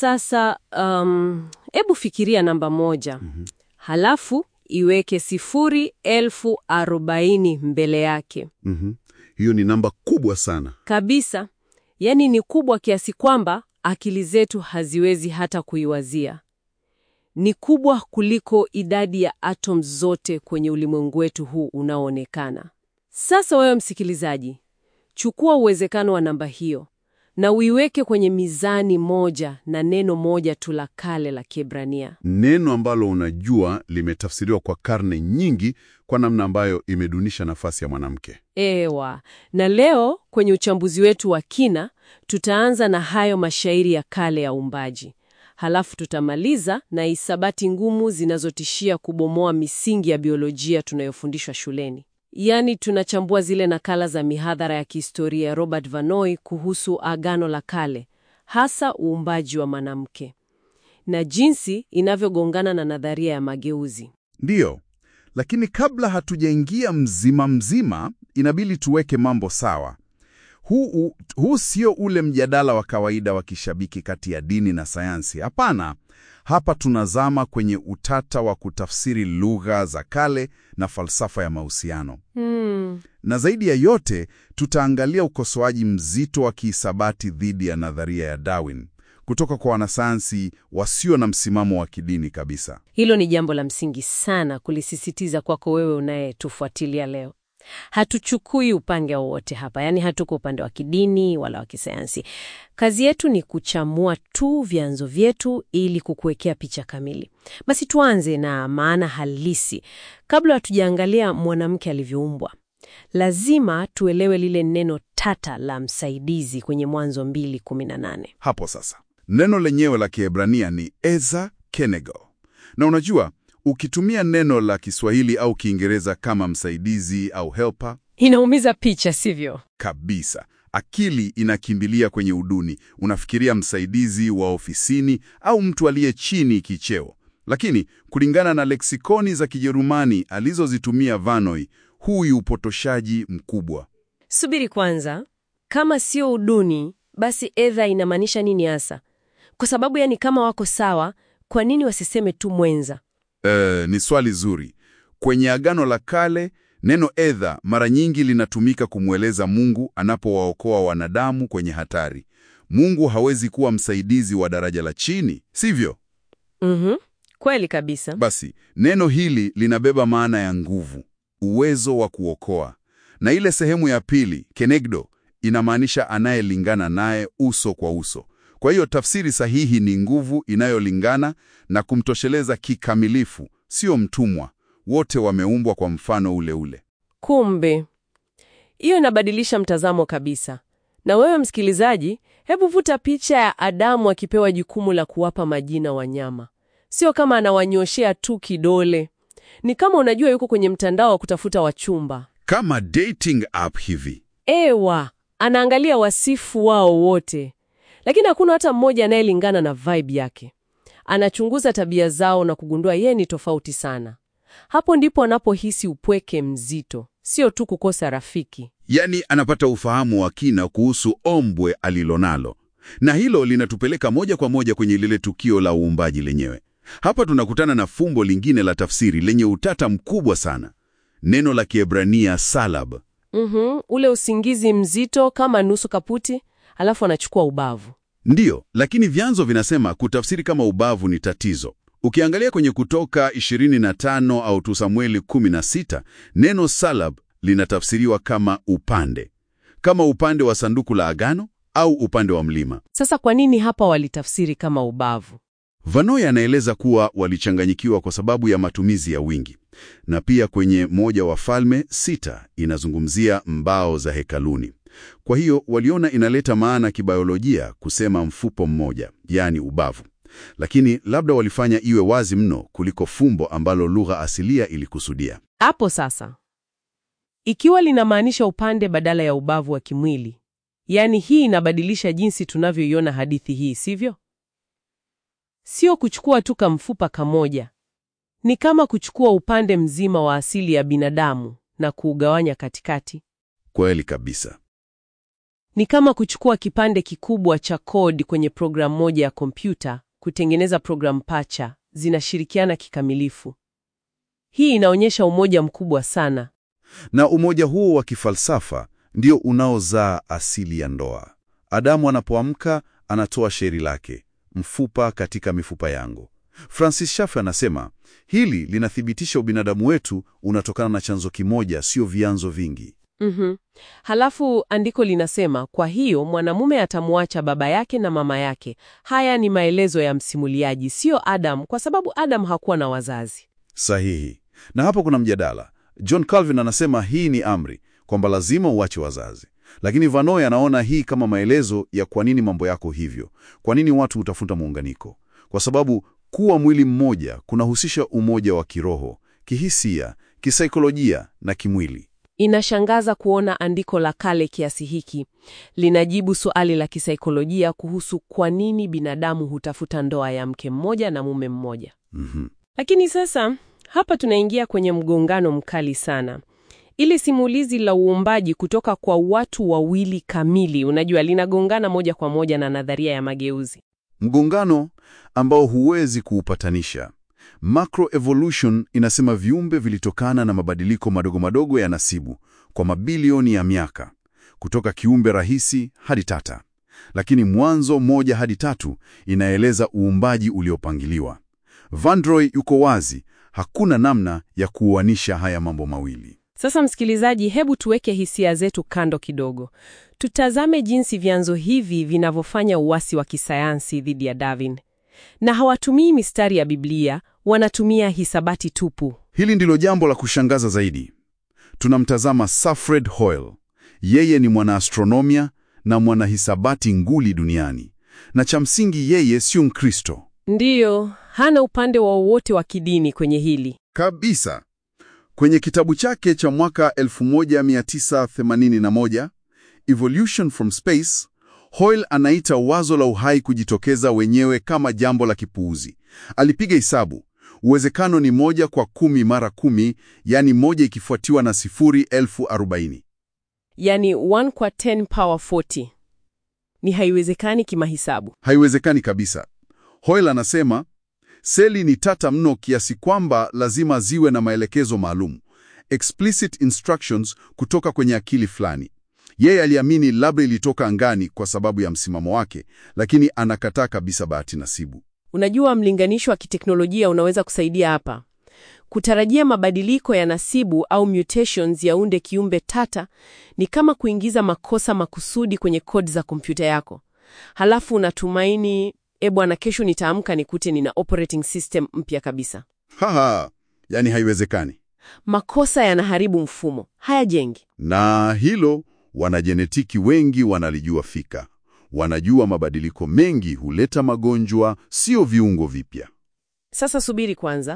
Sasa um, hebu fikiria namba moja halafu iweke sifuri elfu arobaini mbele yake Mhm. Hiyo ni namba kubwa sana. kabisa. Yaani ni kubwa kiasi kwamba akili zetu haziwezi hata kuiwazia. Ni kubwa kuliko idadi ya atom zote kwenye ulimwengu wetu huu unaoonekana. Sasa wewe msikilizaji, chukua uwezekano wa namba hiyo na uiweke kwenye mizani moja na neno moja tu la kale la Kiebrania. Neno ambalo unajua limetafsiriwa kwa karne nyingi kwa namna ambayo imedunisha nafasi ya mwanamke. Ewa, na leo kwenye uchambuzi wetu wa kina tutaanza na hayo mashairi ya kale ya uumbaji. Halafu tutamaliza na hisabati ngumu zinazotishia kubomoa misingi ya biolojia tunayofundishwa shuleni. Yaani tunachambua zile nakala za mihadhara ya kihistoria ya Robert Vanoy kuhusu Agano la Kale, hasa uumbaji wa mwanamke na jinsi inavyogongana na nadharia ya mageuzi. Ndiyo, lakini kabla hatujaingia mzima mzima, inabidi tuweke mambo sawa. Huu, huu sio ule mjadala wa kawaida wa kishabiki kati ya dini na sayansi. Hapana, hapa tunazama kwenye utata wa kutafsiri lugha za kale na falsafa ya mahusiano. Hmm. Na zaidi ya yote, tutaangalia ukosoaji mzito wa kihisabati dhidi ya nadharia ya Darwin kutoka kwa wanasayansi wasio na msimamo wa kidini kabisa. Hilo ni jambo la msingi sana kulisisitiza kwako wewe unayetufuatilia leo. Hatuchukui upande wowote hapa, yaani hatuko upande wa kidini wala wa kisayansi. Kazi yetu ni kuchamua tu vyanzo vyetu ili kukuwekea picha kamili. Basi tuanze na maana halisi. Kabla hatujaangalia mwanamke alivyoumbwa, lazima tuelewe lile neno tata la msaidizi kwenye Mwanzo 2:18. Hapo sasa, neno lenyewe la Kiebrania ni eza kenego, na unajua ukitumia neno la Kiswahili au Kiingereza kama msaidizi au helper, Inaumiza picha, sivyo? kabisa akili inakimbilia kwenye uduni. Unafikiria msaidizi wa ofisini au mtu aliye chini kicheo. Lakini kulingana na leksikoni za Kijerumani alizozitumia Vanoy, huu ni upotoshaji mkubwa. Subiri kwanza, kama sio uduni, basi edha inamaanisha nini hasa? Kwa sababu yani, kama wako sawa, kwa nini wasiseme tu mwenza? Eh, ni swali zuri. Kwenye Agano la Kale, neno edha mara nyingi linatumika kumweleza Mungu anapowaokoa wanadamu kwenye hatari. Mungu hawezi kuwa msaidizi wa daraja la chini, sivyo? Mhm, kweli kabisa. Basi neno hili linabeba maana ya nguvu, uwezo wa kuokoa, na ile sehemu ya pili kenegdo inamaanisha anayelingana naye uso kwa uso. Kwa hiyo tafsiri sahihi ni nguvu inayolingana na kumtosheleza kikamilifu, sio mtumwa. Wote wameumbwa kwa mfano ule ule. Kumbe hiyo inabadilisha mtazamo kabisa. Na wewe msikilizaji, hebu vuta picha ya Adamu akipewa jukumu la kuwapa majina wanyama. Sio kama anawanyoshea tu kidole, ni kama unajua yuko kwenye mtandao wa kutafuta wachumba. Kama dating app hivi. Ewa, anaangalia wasifu wao wote, lakini hakuna hata mmoja anayelingana na vibe yake. Anachunguza tabia zao na kugundua yeye ni tofauti sana. Hapo ndipo anapohisi upweke mzito, sio tu kukosa rafiki. Yaani anapata ufahamu wa kina kuhusu ombwe alilonalo, na hilo linatupeleka moja kwa moja kwenye lile tukio la uumbaji lenyewe. Hapa tunakutana na fumbo lingine la tafsiri lenye utata mkubwa sana, neno la Kiebrania salab. Mhm, ule usingizi mzito kama nusu kaputi, alafu anachukua ubavu. Ndiyo, lakini vyanzo vinasema kutafsiri kama ubavu ni tatizo. Ukiangalia kwenye Kutoka 25 au tu Samueli 16, neno salab linatafsiriwa kama upande, kama upande wa sanduku la agano au upande wa mlima. Sasa kwa nini hapa walitafsiri kama ubavu? Vanoy anaeleza kuwa walichanganyikiwa kwa sababu ya matumizi ya wingi, na pia kwenye moja wa Falme sita inazungumzia mbao za hekaluni. Kwa hiyo waliona inaleta maana kibiolojia kusema mfupo mmoja, yaani ubavu, lakini labda walifanya iwe wazi mno kuliko fumbo ambalo lugha asilia ilikusudia. Hapo sasa, ikiwa linamaanisha upande badala ya ubavu wa kimwili, yaani hii inabadilisha jinsi tunavyoiona hadithi hii, sivyo? Sio kuchukua tu kamfupa kamoja, ni kama kuchukua upande mzima wa asili ya binadamu na kuugawanya katikati. Kweli kabisa. Ni kama kuchukua kipande kikubwa cha kodi kwenye programu moja ya kompyuta, kutengeneza programu pacha, zinashirikiana kikamilifu. Hii inaonyesha umoja mkubwa sana. Na umoja huo wa kifalsafa ndio unaozaa asili ya ndoa. Adamu anapoamka anatoa shairi lake, mfupa katika mifupa yangu. Francis Schaeffer anasema hili linathibitisha ubinadamu wetu unatokana na chanzo kimoja, sio vyanzo vingi. Mhm. Halafu andiko linasema, kwa hiyo mwanamume atamwacha baba yake na mama yake. Haya ni maelezo ya msimuliaji, sio Adam, kwa sababu Adam hakuwa na wazazi. Sahihi. Na hapo kuna mjadala. John Calvin anasema hii ni amri, kwamba lazima uache wazazi. Lakini Vanoy anaona hii kama maelezo ya kwa nini mambo yako hivyo, kwa nini watu hutafuta muunganiko. Kwa sababu kuwa mwili mmoja kunahusisha umoja wa kiroho, kihisia, kisaikolojia na kimwili. Inashangaza kuona andiko la kale kiasi hiki linajibu suali la kisaikolojia kuhusu kwa nini binadamu hutafuta ndoa ya mke mmoja na mume mmoja. Mhm. Lakini sasa hapa tunaingia kwenye mgongano mkali sana. Ili simulizi la uumbaji kutoka kwa watu wawili kamili, unajua, linagongana moja kwa moja na nadharia ya mageuzi. Mgongano ambao huwezi kuupatanisha. Macroevolution inasema viumbe vilitokana na mabadiliko madogo madogo ya nasibu kwa mabilioni ya miaka, kutoka kiumbe rahisi hadi tata. Lakini Mwanzo moja hadi tatu inaeleza uumbaji uliopangiliwa. Vandroy yuko wazi, hakuna namna ya kuuanisha haya mambo mawili. Sasa msikilizaji, hebu tuweke hisia zetu kando kidogo, tutazame jinsi vyanzo hivi vinavyofanya uasi wa kisayansi dhidi ya Darwin. Na hawatumii mistari ya Biblia, wanatumia hisabati tupu. Hili ndilo jambo la kushangaza zaidi. Tunamtazama Safred Hoyle. Yeye ni mwanaastronomia na mwanahisabati nguli duniani, na cha msingi yeye sio Mkristo Ndiyo, hana upande wowote wa kidini kwenye hili. kabisa. Kwenye kitabu chake cha mwaka 1981 Evolution from Space, Hoyle anaita wazo la uhai kujitokeza wenyewe kama jambo la kipuuzi. Alipiga hesabu, uwezekano ni moja kwa kumi mara kumi, yaani moja ikifuatiwa na sifuri elfu arobaini. Yaani 1 kwa 10 power 40. Ni haiwezekani kimahisabu. Haiwezekani kabisa. Hoyle anasema seli ni tata mno kiasi kwamba lazima ziwe na maelekezo maalum, explicit instructions kutoka kwenye akili fulani. Yeye aliamini labda ilitoka angani kwa sababu ya msimamo wake, lakini anakataa kabisa bahati nasibu. Unajua, mlinganisho wa kiteknolojia unaweza kusaidia hapa. Kutarajia mabadiliko ya nasibu au mutations yaunde kiumbe tata ni kama kuingiza makosa makusudi kwenye kodi za kompyuta yako, halafu unatumaini e, bwana, kesho nitaamka nikute nina operating system mpya kabisa. Haha, yani haiwezekani. Makosa yanaharibu mfumo, hayajengi. Na hilo wanajenetiki wengi wanalijua fika. Wanajua mabadiliko mengi huleta magonjwa, sio viungo vipya. Sasa subiri kwanza.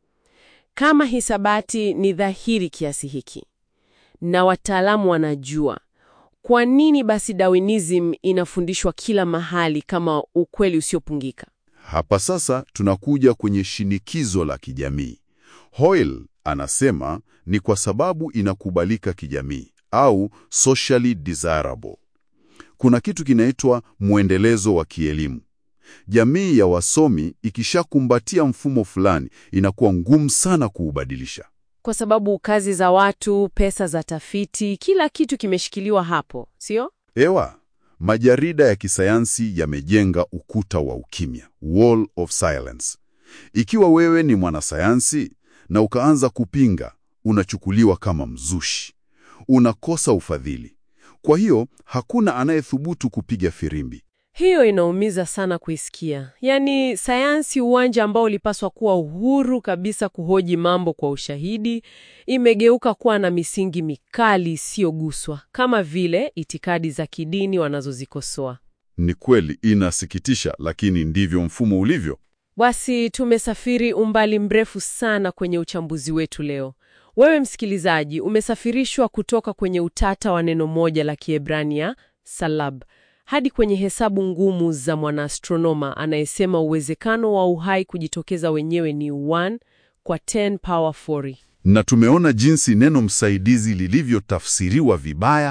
Kama hisabati ni dhahiri kiasi hiki na wataalamu wanajua, kwa nini basi Darwinism inafundishwa kila mahali kama ukweli usiopungika? Hapa sasa tunakuja kwenye shinikizo la kijamii. Hoyle anasema ni kwa sababu inakubalika kijamii au socially desirable. Kuna kitu kinaitwa mwendelezo wa kielimu. Jamii ya wasomi ikishakumbatia mfumo fulani, inakuwa ngumu sana kuubadilisha. Kwa sababu kazi za watu, pesa za tafiti, kila kitu kimeshikiliwa hapo, sio? Ewa, majarida ya kisayansi yamejenga ukuta wa ukimya, wall of silence. Ikiwa wewe ni mwanasayansi na ukaanza kupinga, unachukuliwa kama mzushi, unakosa ufadhili. Kwa hiyo hakuna anayethubutu kupiga firimbi. Hiyo inaumiza sana kuisikia. Yaani, sayansi, uwanja ambao ulipaswa kuwa uhuru kabisa kuhoji mambo kwa ushahidi, imegeuka kuwa na misingi mikali isiyoguswa, kama vile itikadi za kidini wanazozikosoa. Ni kweli inasikitisha, lakini ndivyo mfumo ulivyo. Basi tumesafiri umbali mrefu sana kwenye uchambuzi wetu leo. Wewe msikilizaji, umesafirishwa kutoka kwenye utata wa neno moja la Kiebrania salab hadi kwenye hesabu ngumu za mwanaastronoma anayesema uwezekano wa uhai kujitokeza wenyewe ni 1 kwa 10 power 40. Na tumeona jinsi neno msaidizi lilivyotafsiriwa vibaya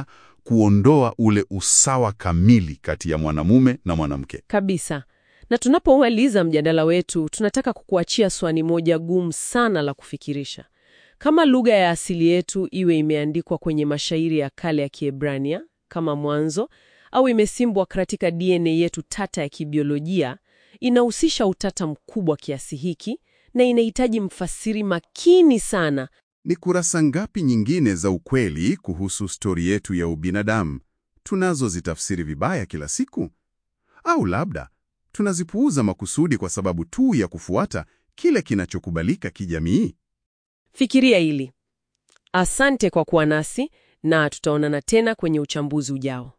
kuondoa ule usawa kamili kati ya mwanamume na mwanamke. Kabisa. Na tunapomaliza mjadala wetu, tunataka kukuachia swali moja gumu sana la kufikirisha. Kama lugha ya asili yetu iwe imeandikwa kwenye mashairi ya kale ya Kiebrania kama Mwanzo au imesimbwa katika DNA yetu tata ya kibiolojia, inahusisha utata mkubwa kiasi hiki na inahitaji mfasiri makini sana. Ni kurasa ngapi nyingine za ukweli kuhusu stori yetu ya ubinadamu tunazozitafsiri vibaya kila siku? Au labda tunazipuuza makusudi kwa sababu tu ya kufuata kile kinachokubalika kijamii? Fikiria hili. Asante kwa kuwa nasi na tutaonana tena kwenye uchambuzi ujao.